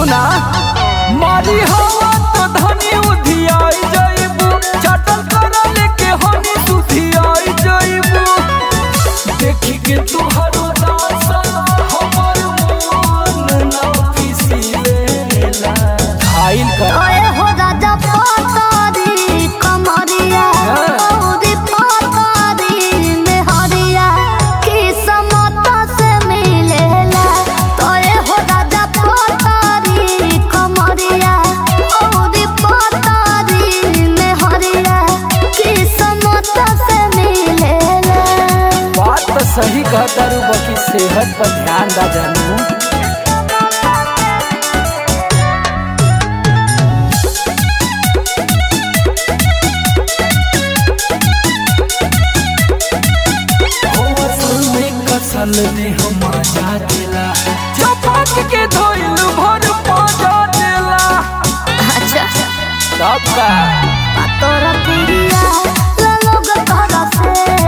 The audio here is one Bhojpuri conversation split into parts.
सुना मारी हवा तो धनी उधियाई जइबू चटल करा लेके हनी सुधियाई जइबू देखी के तुहरो दासा हमर मन ना पिसीलेला खाइल कर ओए हो राजा पतारी कमरिया औरी पतारी मेहरिया किस्मत से मिलेला ओए हो राजा पतारी कमरिया औरी पतारी मेहरिया किस्मत से मिलेला बात तो सही कहता रू बाकी सेहत पर ध्यान दा जानू कसल ने हम जा देला चपाक के धोइल भर पाजा देला अच्छा तब का तोरा प्रिया लोग तोरा से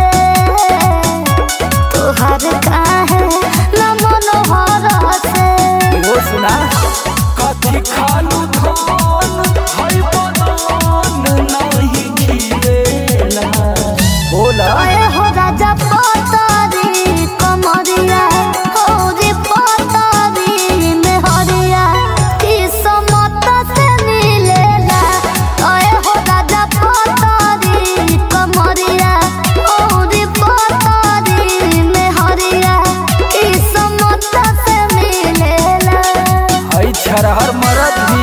तोहर काहे न मनोहर से वो सुना कथी खालू धान हई बदान नहीं खिलेला बोला ओए हो राजा पतारी कमरिया होरी पतारी मेहरिया किस्मत से मिलेला ओए हो राजा पतारी कमरिया होरी पतारी मेहरिया किस्मत से मिलेला हई छरहर मरद भी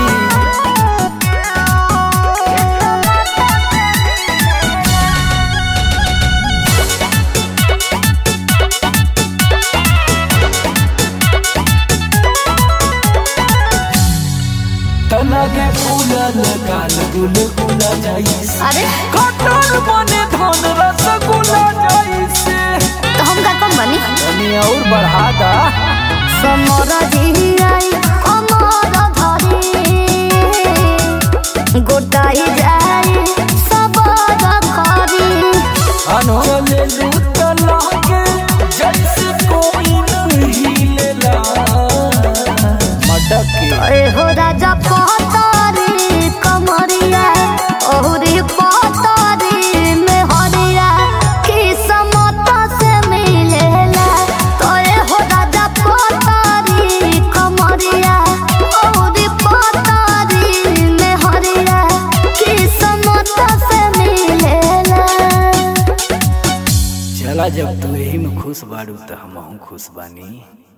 तनगे फूला लगाल गुल गुला जाइस अरे कटर बने धन रसगुल्ला जाइसे तो हम का कम बनी तनी और बढ़ा दा समर जियाई अमर धरी गोटाई जाई सबर करी अनो ले लूट लागे जैसे कोई नहीं लेला मटक के ए हो राजा पतारी कमरिया ओहरी पतारी में हरिया किस्मत से मिलेला तो ए हो राजा पतारी कमरिया ओहरी पतारी में हरिया किस्मत से मिलेला चला जब तू यही में खुश बाड़ू तो हम खुश बानी